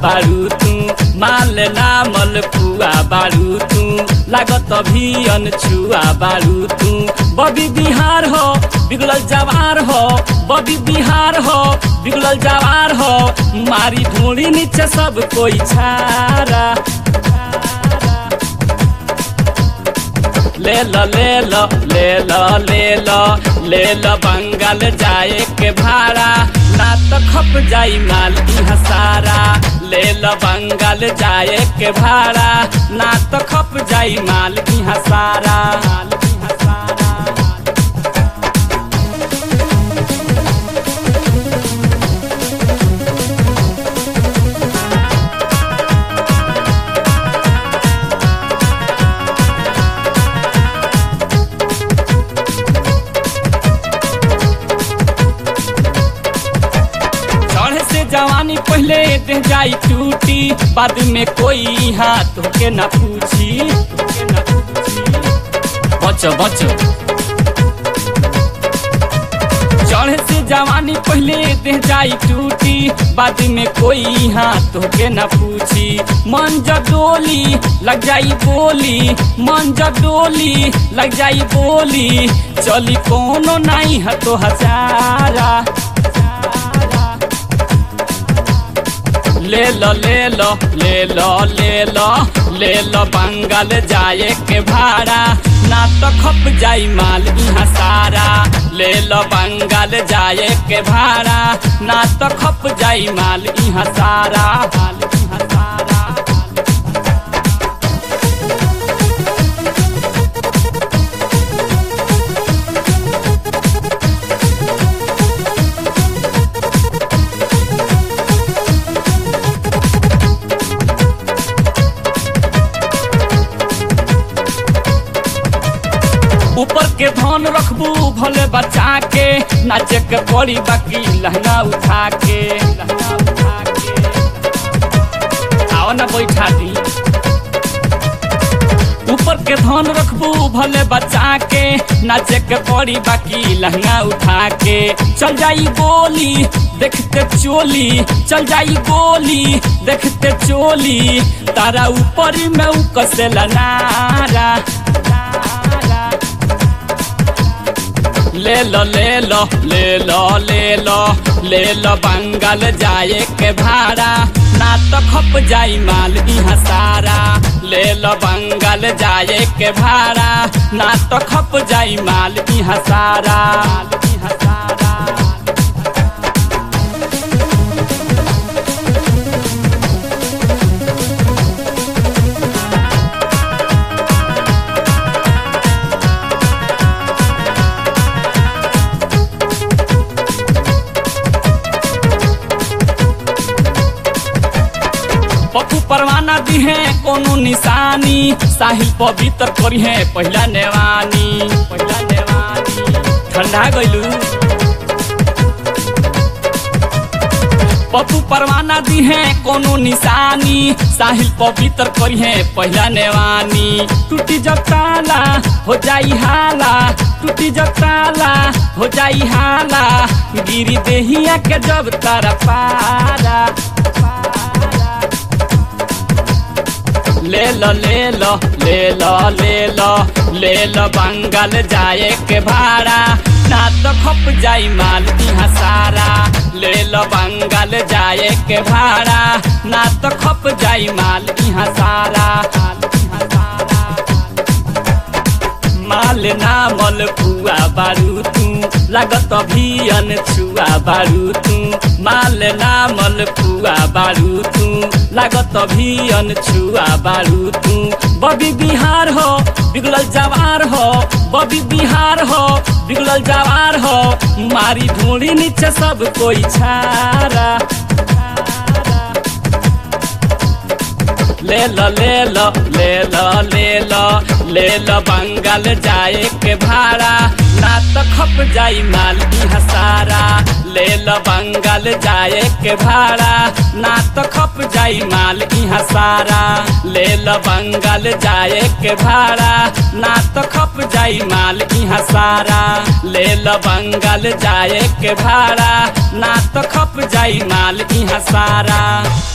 बारू तू माल नामल पुआ बारू तू लागत अभियन छुआ बारू तू बबी बिहार हो बिगड़ल जवार हो बबी बिहार हो बिगड़ल जवार हो मारी ढूंढी नीचे सब कोई छारा ले लो ले लो ले लो ले लो ले लो बंगाल जाए के भाड़ा ना तो खप जाई माल इहाँ सारा ले लो बंगाल जाए के भाड़ा ना तो खप जाई माल इहाँ सारा माल इहाँ सारा चढ़े से जवानी पहले दे जाई टूटी बाद में कोई हाथ के न पूछी तोके न पूछी। बचो बचो चढ़े से जवानी पहले दे जाई टूटी बाद में कोई हाथ के न पूछी मन डोली लग जाई बोली मन डोली लग जाई बोली चली कोनो नहीं है तो हजारा ले लो ले लो ले लो ले लो ले लो बंगाल जाए के भाड़ा ना तो खप जाई माल यहाँ सारा ले लो बंगाल जाए के भाड़ा ना तो खप जाई माल यहाँ सारा माल यहाँ सारा ऊपर के धन रखबू भले बचा के नाचे के पड़ी बाकी लहंगा उठा के लहंगा उठा के आओ ना बैठा दी ऊपर के धन रखबू भले बचा के नाचे के पड़ी बाकी लहंगा उठा के चल जाई गोली देखते चोली चल जाई गोली देखते चोली तारा ऊपर में उ कसेला नारा ले लो ले लो ले लो ले लो ले लो बंगाल जाए के भाड़ा ना तो खप जाई माल यहाँ सारा ले लो बंगाल जाए के भाड़ा ना तो खप जाई माल यहाँ सारा माल यहाँ सारा पप्पू परवाना दी है कोनो निशानी साहिल पवित्र करी है पहला नेवानी पहला नेवानी ठंडा गइलू पप्पू परवाना दी है कोनो निशानी साहिल पवित्र करी है पहला नेवानी टूटी जब ताला हो जाई हाला टूटी जब ताला हो जाई हाला गिरी देहिया के जब तारा पारा ले लो ले लो ले लो ले लो ले लो बंगाल जाए के भाड़ा ना तो खप जाई माल यहाँ सारा ले लो बंगाल जाए के भाड़ा ना तो खप जाई माल यहाँ सारा माल यहाँ सारा माल नामल पुआ बारू तू लागत अभियन छुआ बारू तू माल नामल पुआ बारू तू लागत अभियन छुआ बारू तू बबी बिहार हो बिगड़ल जवार हो बबी बिहार हो बिगड़ल जवार हो मारी ढूंढी नीचे सब कोई छारा ले लो ले लो ले लो ले लो ले लो बंगाल जाए के भाड़ा ना तो खप जाई माल यहाँ सारा ले लो बंगाल जाए के भाड़ा ना तो खप जाई माल यहाँ सारा ले लो बंगाल जाए के भाड़ा ना तो खप जाई माल यहाँ सारा ले लो बंगाल जाए के भाड़ा ना तो खप जाई माल यहाँ सारा